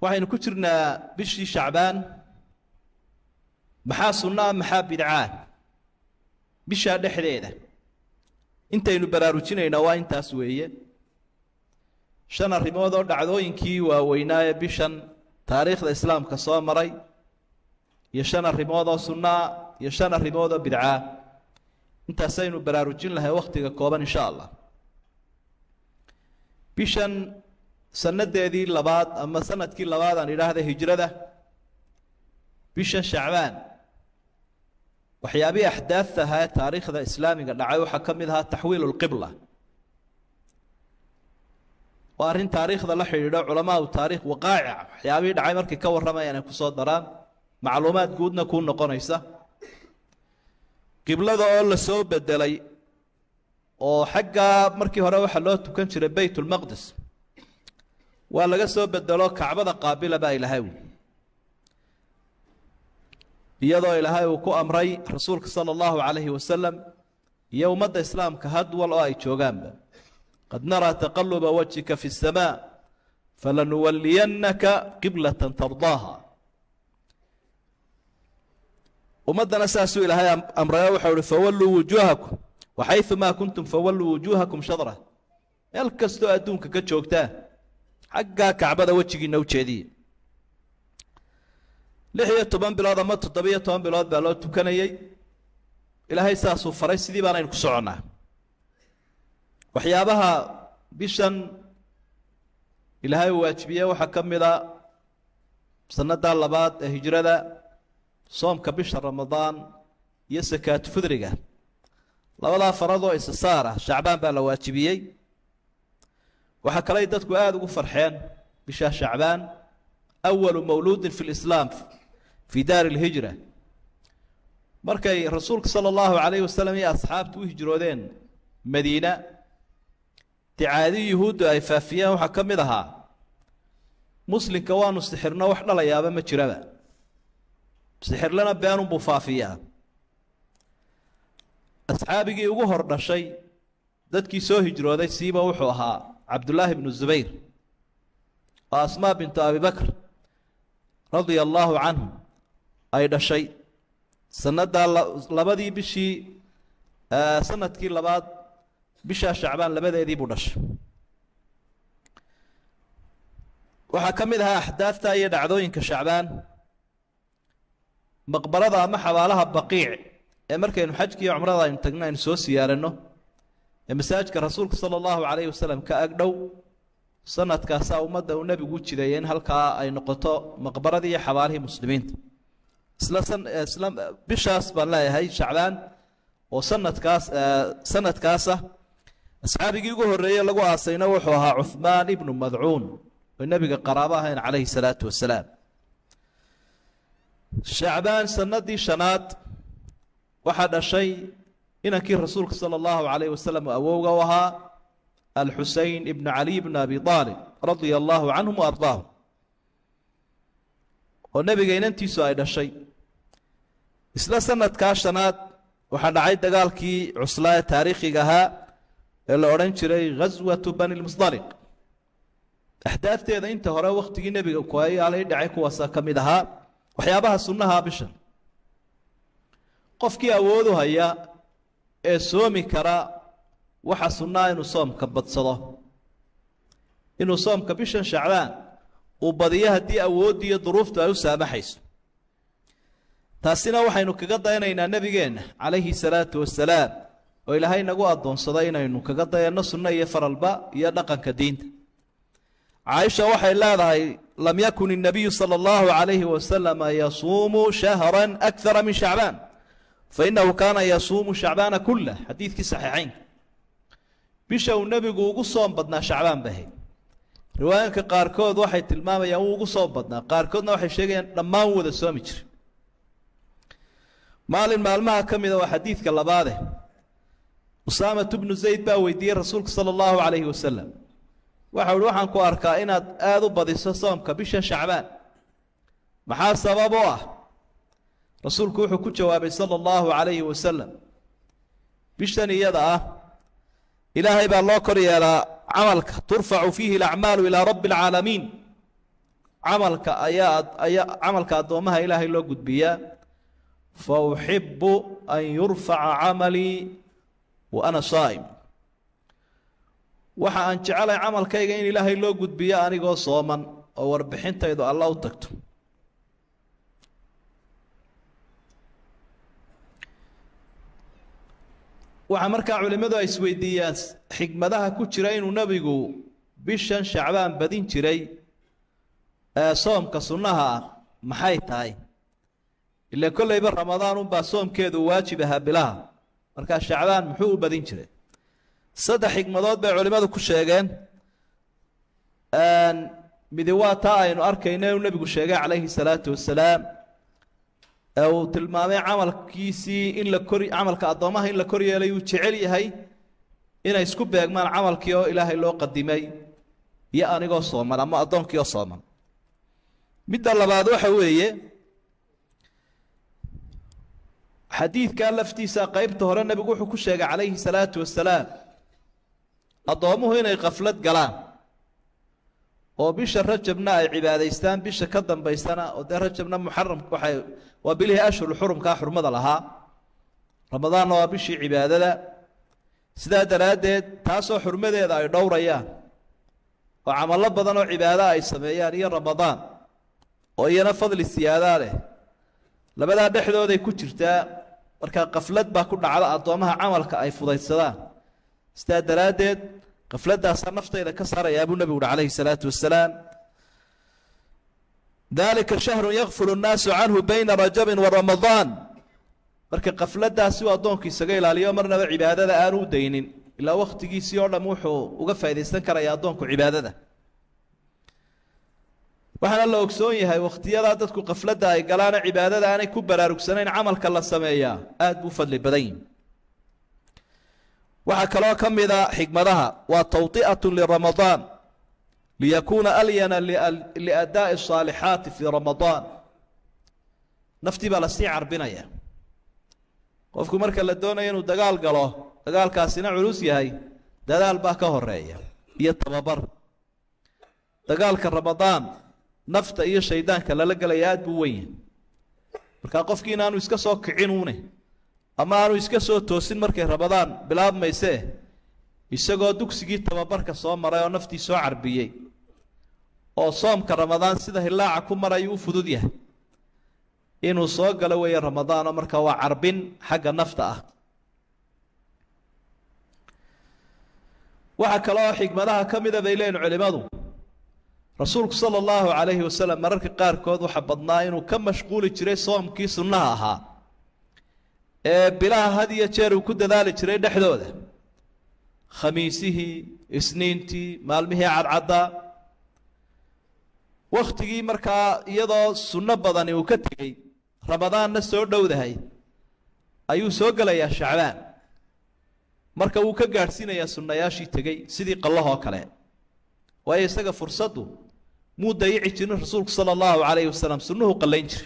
waxaynu ku jirnaa bishii shacbaan maxaa sunnaa maxaa bidcaa bishaa dhexdeeda intaynu baraarujinaynaa waa intaas weeye shan arrimood oo dhacdooyinkii waaweynaa ee bishan taariikhda islaamka soo maray iyo shan arrimood oo sunnaa iyo shan arrimood oo bidcaa intaasaynu baraarujin lahay wakhtiga kooban insha allah bishan sannadeedii labaad ama sanadkii labaad aan idhaahda hijrada bishan shacbaan waxyaabihii axdaafta ahaa ee taariikhda islaamiga dhacay waxaa ka mid ahaa taxwiilu lqibla waa arrin taariikhda la xidhiidho culamaau taarikh waqaacic waxyaabihii dhacay markay ka warramayaan ay kusoo daraan macluumaad guudna kuu noqonaysa qiblada oo la soo bedelay oo xaggaa markii hore waxaa loo tukan jiray bayt ulmaqdis waa laga soo bedelo kacbada qaabila baa ilaahay wi iyadoo ilaahay uu ku amray rasuulka sala allahu calayhi wasalam iyo ummadda islaamka hadwal oo ay joogaanba qad naraa taqaluba wajhika fi اsamaa falanuwaliyannaka qiblata tardaaha ummaddana saasuu ilaahay amrayo waxau uhi fawalluu wujuuhakum waxayumaa kuntum fawalluu wujuuhakum shadra meel kastoo adduunka ka joogtaa xaggaa kacbada wejigiina u jeediye lix iyo toban bilood ama toddobiyo toban bilood baa loo tukanayey ilaahay saasuu faray sidii baanaynu ku soconnaa waxyaabaha bishan ilaahay uu waajibiye waxaa ka mid a sannadaa labaad ee hijrada soomka bisha ramadaan iyo sakaatu fudriga labadaa faradoo isa saar ah shacbaan baa la waajibiyey waxaa kaley dadku aada ugu farxeen bishaa shacbaan awalu mawluudin fi lislaam fii daari lhijra markay rasuulka sala allahu calayhi wasalam iyo asxaabtu u hijroodeen madiina dicaadii yuhuuddu ay faafiyeen waxaa ka mid ahaa muslimka waanu sixirno wax dhalayaaba ma jiraba sixirlana beenunbuu faafiyaa asxaabigii ugu hor dhashay dadkii soo hijrooday siiba wuxuu ahaa cabdullaahi bnu zubayr oo asmaa bintu abi bakr radia allaahu canhu ay dhashay sannadaa labadii bishii sanadkii labaad bishaa shacbaan labadeedii buu dhashay waxaa ka mid ahaa axdaafta iyo dhacdooyinka shacbaan maqbarada ama xabaalaha baqiic ee markaynu xajkii iyo cumrada aynu tagno aynu soo siyaaranno ee masaajidka rasuulka sala allahu calayhi wasalam ka agdhow sanadkaasaa ummadda uu nebigu u jideeyay in halkaa ay noqoto maqbaradii iyo xabaalihii muslimiinta isla isla bishaas baan leeyahay shacbaan oo sanadkaas sanadkaasa asxaabigii ugu horreeyey lagu aasayna wuxuu ahaa cuhmaan ibnu madcuun oo nebiga qaraabo ahayn calayhi salaatu wasalaam shacbaan sanadii shanaad waxaa dhashay inankii rasuulka sala allahu calayhi wasalam awowga u ahaa alxusein ibnu caliy bn abi aalib radia allahu canhum wa ardaahum oo nebiga inantiisu ay dhashay isla sanadkaa shanaad waxaa dhacay dagaalkii cuslaa ee taariikhiga ahaa ee la odhan jiray ghaswatu bani lmusdaliq axdaafteeda inta hore wakhtigii nebiga kuayaalay dhacay kuwaasa ka mid ahaa waxyaabaha sunnaha bishan qofkii awoodu haya ee soomi kara waxa sunnaa inuu soomka badsado inuu soomka bishan shacbaan uu badiyo haddii awooddi iyo duruuftu ay u saamaxayso taasina waxaynu kaga dayanaynaa nebigeenna calayhi salaatu wasalaam oo ilaahay nagu addoonsaday inaynu kaga dayanno sunno iyo faralba iyo dhaqanka diinta caaisha waxay leedahay lam yakun الnabiyu salى اllahu عalayhi wasalama yasuumu shahra akara min shacbaan fainahu kaana yasuumu shacbaana kulah xadiidkii saxiixaynka bisha uu nebigu ugu soom badnaa shacbaan bay ahayd riwaayanka qaarkood waxay tilmaamayaan wuu ugu soom badnaa qaarkoodna waxay sheegayaan dhammaan wada soomi jira maalin maalmaha ka mida waa xadiidka labaade usaamat bnu zayd baa weydiiyey rasuulka sala allahu calayhi wasalam waxau uhi waxaan ku arkaa inaad aada u badiso soomka bishan shacbaan maxaa sabab u ah rasuulku wuxuu ku jawaabay sala allahu calayhi wasalam bishan iyada ah ilaahay baa loo kor yeelaa camalka turfacu fiihi alacmaalu ilaa rabbi alcaalamiin camalka ayaa ayaa camalka addoomaha ilaahay loo gudbiyaa fa uxibu an yurfaca camalii wa ana saa'im waxa aan jecelahay camalkayga in ilaahay loo gudbiyo anigoo sooman oo warbixintaydu alla u tagto waxaa markaa culimmadu ay isweydiiyaan xikmadaha ku jira inuu nebigu bishan shacbaan badin jiray ee soomka sunnaha ah maxay tahay ila kollayba ramadaan unbaa soomkeedu waajib ahaa bilaha markaa shacbaan muxuu u badin jiray saddex xikmadood bay culimmadu ku sheegeen midi waa taa aynu arkayno inuu nebigu sheegay calayhi salaatu wasalaam ee uu tilmaamay camalkiisii in la kor camalka addoomaha in la kor yeelay uu jecel yahay inay isku beegmaan camalkii oo ilaahay loo qadimay iyo anigoo sooman ama addoonkii oo sooman midda labaad waxa weeye xadiidkaa laftiisa qeybta hore nebigu wuxuu ku sheegay calayhi salaatu wasalaam addoommuhu inay kaflad galaan oo bisha rajabna ay cibaadaystaan bisha ka dambaysana oo dee rajabna muxaram waxay waa bilihii ashhuru xurumkaa xurmada lahaa ramadaanna waa bishii cibaadada sidaa daraaddeed taasoo xurmadeeda ay dhowrayaan oo camallo badan oo cibaado ay sameeyaan iyo ramadaan oo iyana fadli siyaadaa leh labadaa dhexdooday ku jirtaa markaa kaflad baa ku dhacda addoommaha camalka ay fudaydsadaan sidaa daraaddeed kafladaasaa naftayda ka saarayaa buu nebigu uhi calayhi salaatu wasalaam dalika shahrun yakfulu nnaasu canhu bayna rajabin wa ramadaan marka kafladaasi uu addoonku isaga ilaaliyo marnaba cibaadada aanu u daynin ilaa wakhtigiisii oo dham wuxuu uga faaidaysan karaya addoonku cibaadada waxaana la ogsoon yahay wakhtiyadaa dadku kafladda ay galaana cibaadada aanay ku baraarugsanayn camalka la sameeyaa aada buu fadli badan yihi waxaa kaloo ka mida xikmadaha waa tawطi'aة liramadaan liyakuuna alyana liadaaءi الصaalixaati fii ramadaan naftii baa lasii carbinaya qofku marka la doonayo inuu dagaal galo dagaalkaasina culus yahay dadaal baa ka horeeya iyo tababar dagaalka ramadaan nafta iyo shaydaanka lala gelaya aad buu wen yahay markaa qofkii inaanu iska soo kicinuune ama aanu iska soo toosin markay ramadaan bilaabmaysee isagoo dugsigii tababarka soo maray oo naftii soo carbiyey oo soomka ramadaan sida hilaaca ku marayuu u fudud yahay inuu soo galo weeye ramadaanoo markaa waa carbin xagga nafta ah waxaa kaloo xikmadaha ka mida bay leeyihin culimmadu rasuulku sala allahu calayhi wasalam mararka qaarkood waxaa badnaa inuu ka mashquuli jiray soomkii sunnaha ahaa ee bilaha had iyo jeer uu ku dadaali jiray dhexdooda khamiisihii isniintii maalmihii cadcaddaa wakhtigii markaa iyadoo sunno badani uu ka tegey ramadaanna soo dhowdahay ayuu soo gelayaa shacbaan marka wuu ka gaadhsiinayaa sunnayaashii tegey sidii qallahoo kale waayo isaga fursaddu muu dayici jirin rasuulku sala allahu calayhi wasalam sunnuhu qallayn jiray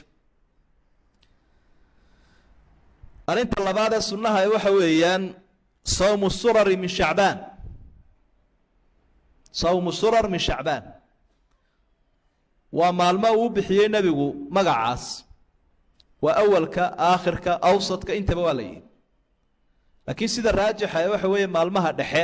arrinta labaad ee sunnaha waxa weeyaan sawmu surari min shacbaan sawmu surar min shacbaan waa maalmo uu bixiyey nebigu magacaas waa awalka aakhirka awsadka intaba waa la yihi laakiin sida raajixa ee waxa weeye maalmaha dhexe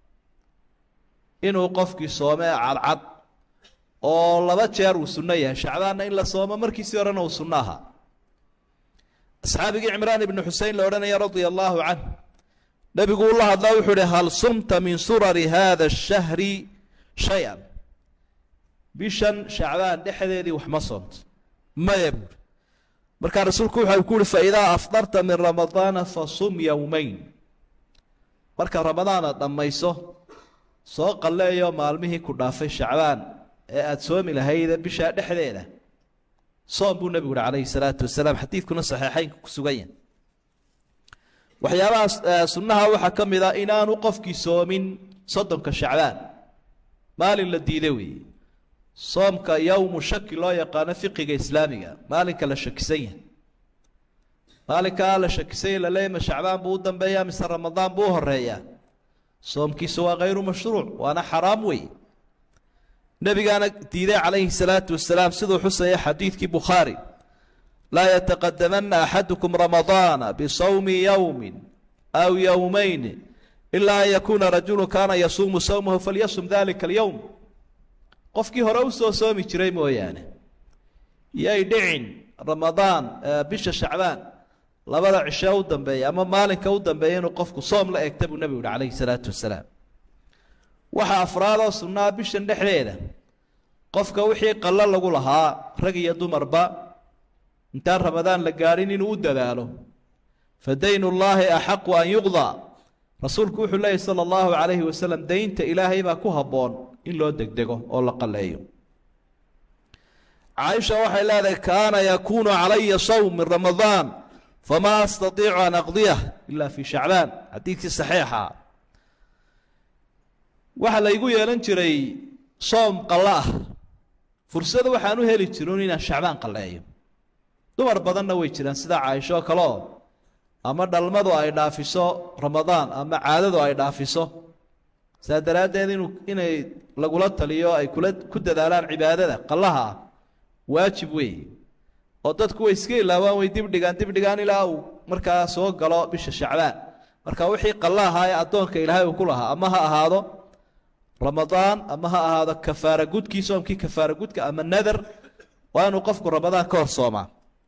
inuu qofkii soome cadcad oo laba jeer uu sunno yahay shacbaanna in la soomo markiisii horena uu sunno ahaa asxaabigii cimraan ibnu xusein la odhanaya radia allaahu canh nebigu ula hadlaa wuxuu uhi hal sumta min surari hada ashahri shay-an bishan shacbaan dhexdeedii wax ma soomto maya buuri markaa rasuulku waxa ku uhi faidaa afdarta min ramadaana fasum yowmayn marka ramadaana dhammayso soo qalleeyo maalmihii ku dhaafay shacbaan ee aada soomi lahayde bishaa dhexdeeda soom buu nebigu uhi calayhi salaatu wasalaam xadiidkuna saxiixeynka ku sugan yahay waxyaabaha sunnaha waxaa ka mid a inaanu qofkii soomin soddonka shacbaan maalin la diiday weeye soomka yowmu shaki loo yaqaano fiqiga islaamiga maalinka la shakisan yahay maalinkaa la shakisan yahy laleeya ma shacbaan buu u dambeeyaa mise ramadaan buu u horeeyaa soomkiisu waa khayru mashruuc waana xaraam wey nebigaana diiday calayhi salaatu wasalaam siduu xusaya xadiidkii bukhaari laa yataqadamana axadukum ramadaana bisawmi yowmin aw yowmayn ilaa an yakuuna rajulu kaana yasuumu sawmahu falyasum dalika alyowm qofkii hore u soo soomi jiray mooyaane yay dhicin ramadaan bisha shacbaan labada cishe u dambeeya ama maalinka u dambeeya inuu qofku soom la egta buu nebigu yihi calayhi salaatu wasalaam waxaa afraadoo sunnaa bishan dhexdeeda qofka wixii qallo lagu lahaa rag iyo dumarba intaan ramadaan la gaadhin inuu u dadaalo fa daynu llaahi axaqu an yuqdaa rasuulku wuxuu leeyahy sala allahu calayhi wasalam daynta ilaahay baa ku habboon in loo degdego oo la qalleeyo caaisha waxay leedahay kaana yakuunu calaya sawm min ramadaan famaa astatiicu an aqdiyah ila fi shacbaan xadiidkii saxiixa waxaa laygu yeelan jiray soom qallo ah fursada waxaan u heli jirin inaan shacbaan qalleeyo dumar badanna way jiraan sida caaisho kale oo ama dhalmadu ay dhaafiso ramadaan ama caadadu ay dhaafiso saa daraaddeed inuu inay lagula taliyo ay kula ku dadaalaan cibaadada qallaha ah waajib weeye oo dadku way iska ilaawaan way dibdhigaan dibdhigaan ilaa uu markaa soo galo bisha shacbaan marka wixii qalla ahaa ee addoonka ilaahay uu ku lahaa ama ha ahaado ramadaan ama ha ahaado kafaara gudkii soomkii kafaara gudka ama nadar waa inuu qofku ramadaan ka hor soomaa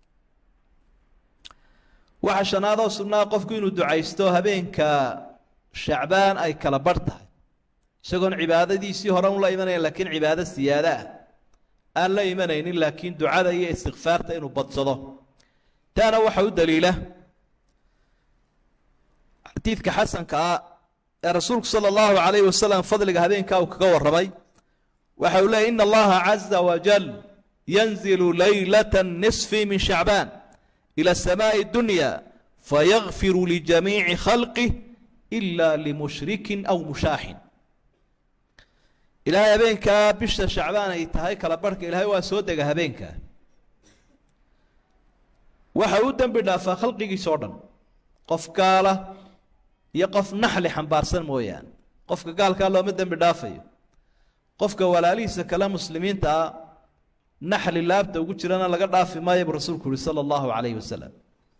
waxaa shanaadoo sunnaa qofku inuu ducaysto habeenka shacbaan ay kala barh tahay isagoon cibaadadiisii hore un la imanayn laakiin cibaado siyaado ah aan la imanaynin laakiin ducada iyo istikfaarta inuu badsado taana waxa u daliila xadiidka xasanka ah ee rasuulku sala allahu calayhi wasalam fadliga habeenkaa uu kaga warramay waxa uu leeyay ina allaha caza wajal yanzilu laylata nisfi min shacbaan ila samaa'i dunya fayagfiru lijamiici khalqih ila limushrikin aw mushaaxin ilaahay habeenkaa bisha shacbaan ay tahay kala barhka ilaahay waa soo dega habeenkaa waxa u dembi dhaafaa khalqigiisa o dhan qof gaala iyo qof naxli xambaarsan mooyaane qofka gaalkaa looma dembi dhaafayo qofka walaalihiisa kale muslimiinta ah naxli laabta ugu jirana laga dhaafi maayo buu rasuulku uhi sala allahu calayhi wasalam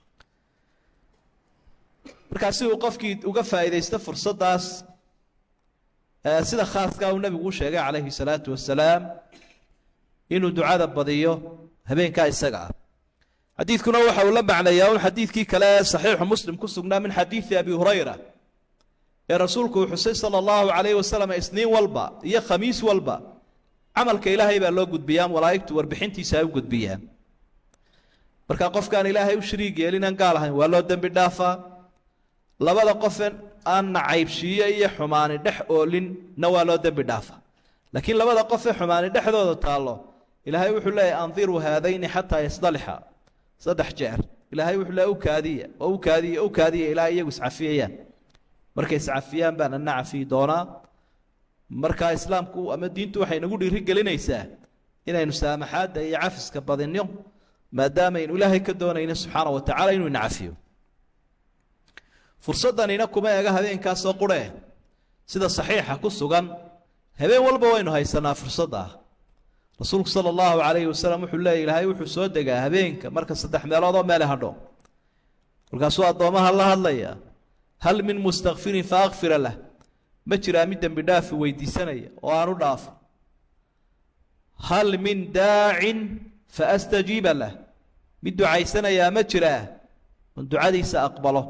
markaa si uu qofkii uga faa'iidaysto fursaddaas sida khaaskaa uu nebigu u sheegay calayhi salaatu wasalaam inuu ducada badiyo habeenkaa isaga ah xadiidkuna waxa uu la macnayaa un xadiidkii kale ee saxiixu muslim ku sugnaa min xadiidi abi hurayra ee rasuulku uu xusay sala allahu calayhi wasalam isniin walba iyo khamiis walba camalka ilaahay baa loo gudbiyaa malaa'igtu warbixintiisa ay u gudbiyaan marka qofkaan ilaahay u shariig yeelinaan gaal ahayn waa loo dembi dhaafaa labada qofe aan nacaybshiiyo iyo xumaani dhex oolinna waa loo dembi dhaafaa laakiin labada qofe xumaani dhexdooda taallo ilaahay wuxuu leeyahy andiruu haadayni xataa yasdalixa saddex jeer ilaahay wuxuu leeyahy u kaadiya oo u kaadiya u kaadiya ilaa iyagu iscafiyayaan markay iscafiyaan baan ana cafiyi doonaa markaa islaamku ama diintu waxay nagu dhiiri gelinaysaa inaynu saamaxaadda iyo cafiska badinno maadaamaaynu ilaahay ka doonayno subxaana wa tacala inuu ina cafiyo fursaddanina kuma ega habeenkaasoo qurhe sida saxiixa ku sugan habeen walba waynu haysanaa fursadda ah rasuulku sala allahu calayhi wasalam wuxuu leeya ilaahay wuxuu soo degaa habeenka marka saddex meeloodoo meele hadho markaasuu addoomaha la hadlaya hal min mustakfirin fa akfira lah ma jiraa mid dembi dhaafi weydiisanaya oo aan u dhaafo hal min daacin fa astajiiba lah mid ducaysanayaa ma jiraa oon ducadiisa aqbalo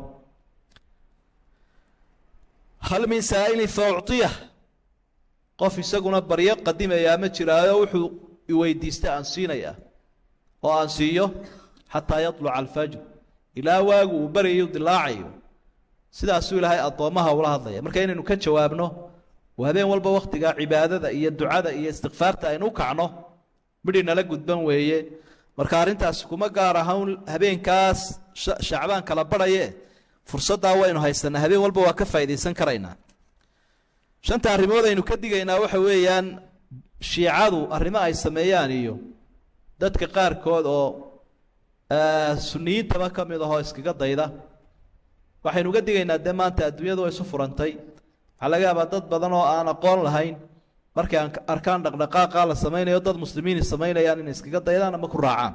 hal min saa'ilin fa ucطiyah qof isaguna baryo qadimayaa ma jiraayo wuxuu iweydiista aan siinaya oo aan siiyo xataa yaطluca alfajr ilaa waagu uu baryayo dilaacayo sidaasuu ilaahay addoommaha ula hadlaya marka inaynu ka jawaabno oo habeen walba wakhtigaa cibaadada iyo ducada iyo istikfaarta aynu u kacno midhi nala gudban weeye marka arrintaasi kuma gaar ahan habeenkaas shacbaan kala barhaye fursaddaa waynu haysanaa habeen walba waa ka faa'iidaysan karaynaa shanta arrimood aynu ka digaynaa waxa weeyaan shiicadu arrimo ay sameeyaan iyo dadka qaarkood oo suniyiintaba ka mid ahoo iskaga dayda waxaynu uga digaynaa dee maanta adduunyadu way isu furantay waxaa laga yaabaa dad badan oo aan aqoon lahayn markay arkaan dhaqdhaqaaqa la samaynayo dad muslimiini samaynayaan inay iskaga daydaan ama ku raacaan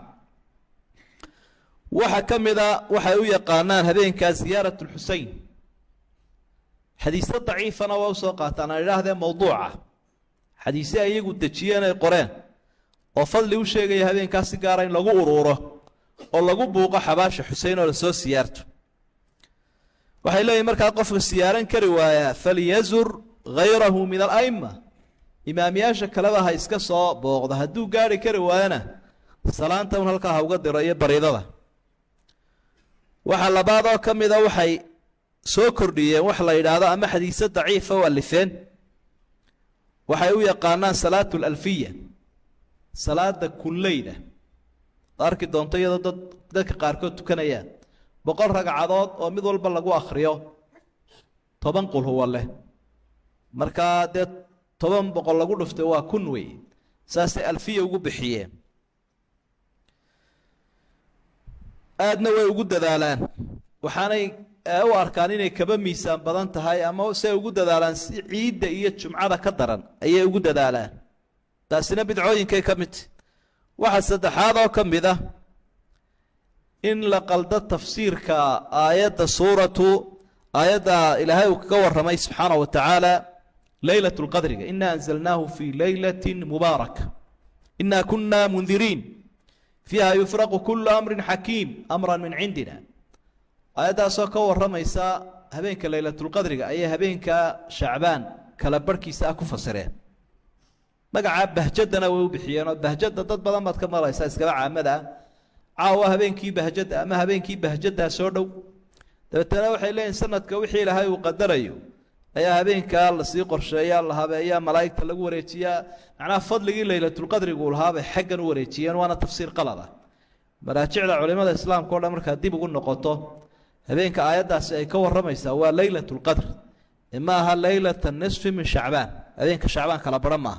waxaa ka mid a waxay u yaqaanaan habeenkaa ziyaarat lxusein xadiisyo daciifana waa usoo qaataan aan idhaahdee mawduuca xadiisye ay iyagu dejiyeen ay qoreen oo fadli u sheegaya habeenkaas si gaara in lagu uruuro oo lagu buuqo xabaasha xusein oo lasoo siyaarto waxay leeyihin markaa qofka siyaaran kari waayaa falyazur hayrahu min ala'ima imaamyaasha kaleba ha iska soo booqdo hadduu gaari kari waayana salaanta un halkaa ha uga diro iyo baridada waxaa labaad oo ka mida waxay soo kordhiyeen wax la yidhaahdo ama xadiise daciifa u alifeen waxay u yaqaanaan salaatu lalfiya salaada kulleyda arki doonto iyadoo dad dadka qaarkood tukanayaan boqol ragcadood oo mid walba lagu akhriyo toban qul huwa leh markaa dee toban boqol lagu dhuftay waa kun wey saasay alfiya ugu bixiyeen aadna way ugu dadaalaan waxaanay u arkaan inay kaba miisaan badan tahay ama se ugu dadaalaan si ciidda iyo jumcada ka daran ayay ugu dadaalaan taasina bidcooyinkay ka midta waxaa saddexaad oo ka mid ah in la qaldo tafsiirka aayadda suuratu aayadda ilaahay uu kaga warramay subxaana wa tacaala leylat lqadriga ina anzalnaahu fii leylati mubaaraka ina kuna mundiriin fiiha yufraqu kulu amrin xakiim amran min cindina aayaddaasoo ka warramaysa habeenka leylatulqadriga ayay habeenka shacbaan kala barhkiisa ah ku fasireen magacaa bahjadana way u bixiyeenoo bahjada dad badan baad ka maraysaa iskaba caamada ah caawa habeenkii bahjada ama habeenkii bahjadaa soo dhow dabeetana waxay leeyihin sanadka wixii ilaahay uu qadarayo ayaa habeenkaa lasii qorsheeyaa la habeeyaa malaa'igta lagu wareejiyaa macnaha fadligii leylatulqadrigu lahaabay xaggan u wareejiyeen waana tafsiir qalad ah maraajicda culimada islaamka o dhan markaa dib ugu noqoto habeenka aayaddaasi ay ka warramaysaa waa leylat lqadr ma aha leylata nisfi min shacbaan habeenka shacbaan kala baran maaha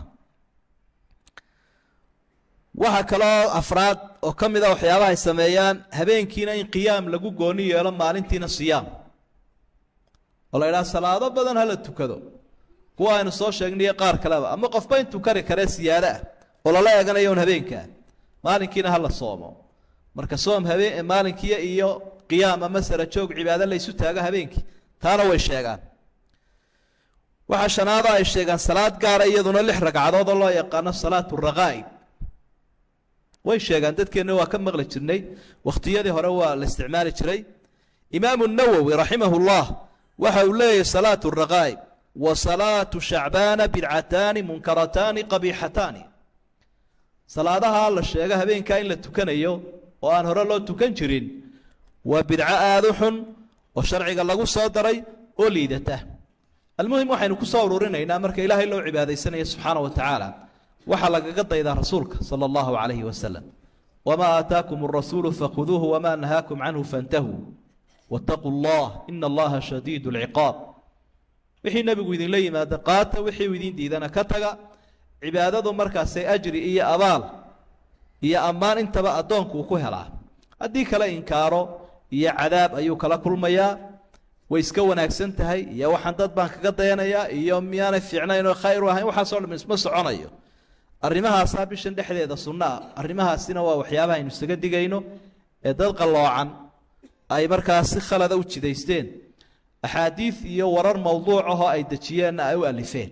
waxaa kaloo afraad oo ka mid a waxyaabaha ay sameeyaan habeenkiina in qiyaam lagu gooni yeelo maalintiina siyaam oo la idhaha salaado badan hala tukado kuwa aynu soo sheegnayo qaar kaleba ama qofba intuu kari karee siyaado ah oo lala eeganayo un habeenkaa maalinkiina hala soomo marka soom habeen maalinkiiyo iyo qiyaam ama sara joog cibaado la ysu taago habeenkii taana way sheegaan waxaa shanaada ay sheegaan salaad gaara iyaduna lix ragcadood oo loo yaqaano salaatu raqaa'ib way sheegaan dadkeenna waa ka maqli jirnay wakhtiyadii hore waa la isticmaali jiray imaamu nawowi raximahu llah waxa uu leeyahy salaatu raqaa'ib wa salaatu shacbaana bidcataani munkarataani qabiixataani salaadaha la sheego habeenkaa in la tukanayo oo aan hore loo tukan jirin waa bidco aada u xun oo sharciga lagu soo daray oo liidata almuhim waxaynu ku soo ururinaynaa marka ilaahay loo cibaadaysanayo subxaana wa tacaala waxaa lagaga daydaa rasuulka sala allahu calayhi wasalam wamaa aataakum arasuulu fakhuduuhu wamaa nahaakum canhu fantahuu waataquu allah ina allaha shadiidu lciqaab wixii nebigu idinla yimaada qaata wixii uu idin diidana ka taga cibaadadu markaasay ajri iyo abaal iyo ammaan intaba addoonku uu ku helaa haddii kale inkaaro iyo cadaab ayuu kala kulmayaa way iska wanaagsan tahay iyo waxaan dad baan kaga dayanayaa iyo miyaanay fiicnayn oo khayr u ahayn waxaasoo dham isma soconayo arrimahaasaa bishan dhexdeeda sunno ah arrimahaasina waa waxyaabaha aynu isaga digayno ee dad qalloocan ay markaas si khalada u jidaysteen axaadiid iyo warar mawduuc ahoo ay dejiyeenna ay u alifeen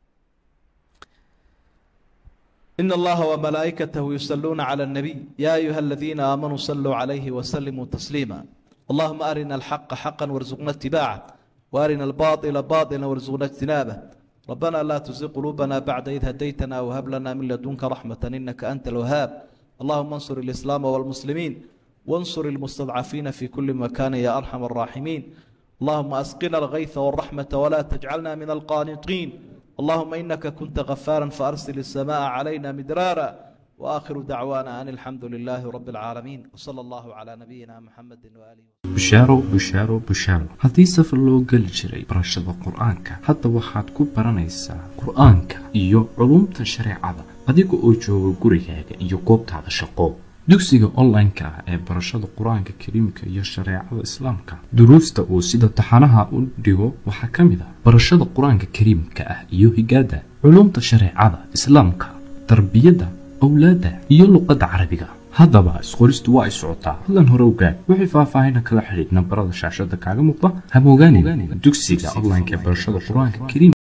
إن الله وملائكته يصلون على النبي يا أيها الذين آمنوا صلوا عليه وسلموا تسليما اللهم أرنا الحق حقا وارزقنا اتباعه وأرنا الباطل باطلا وارزقنا اجتنابه ربنا لا تزغ قلوبنا بعد إذ هديتنا وهب لنا من لدنك رحمة إنك أنت الوهاب اللهم انصر الإسلام والمسلمين وانصر المستضعفين في كل مكان يا أرحم الراحمين اللهم أسقنا الغيث والرحمة ولا تجعلنا من القانطين اللهم إنك كنت غفارا فأرسل السماء علينا مدرارا وآخر دعوانا أن الحمد لله رب العالمين وصلى الله على نبينا محمد وآله bushaaro bushaaro bushaaro haddii safar loo geli jiray barashada qur-aanka hadda waxaad ku baranaysaa qur-aanka iyo culumta shareecada adiga oo jooga gurigaaga iyo goobtaada shaqo dugsiga online-ka ah ee barashada qur-aanka kariimka iyo shareecada islaamka duruusta uu sida taxanaha u dhigo waxaa ka mid ah barashada qur-aanka kariimka ah iyo higaada culumta shareecada islaamka tarbiyadda awlaadda iyo luqadda carabiga haddaba isqoristu waa ay socotaa fadlan hore ogaad wixii faahfaahina kala xidhiidh nambarada shaashada kaaga muuqda hamogaanin dugsiga online-ka ee barashada qur-aanka kariim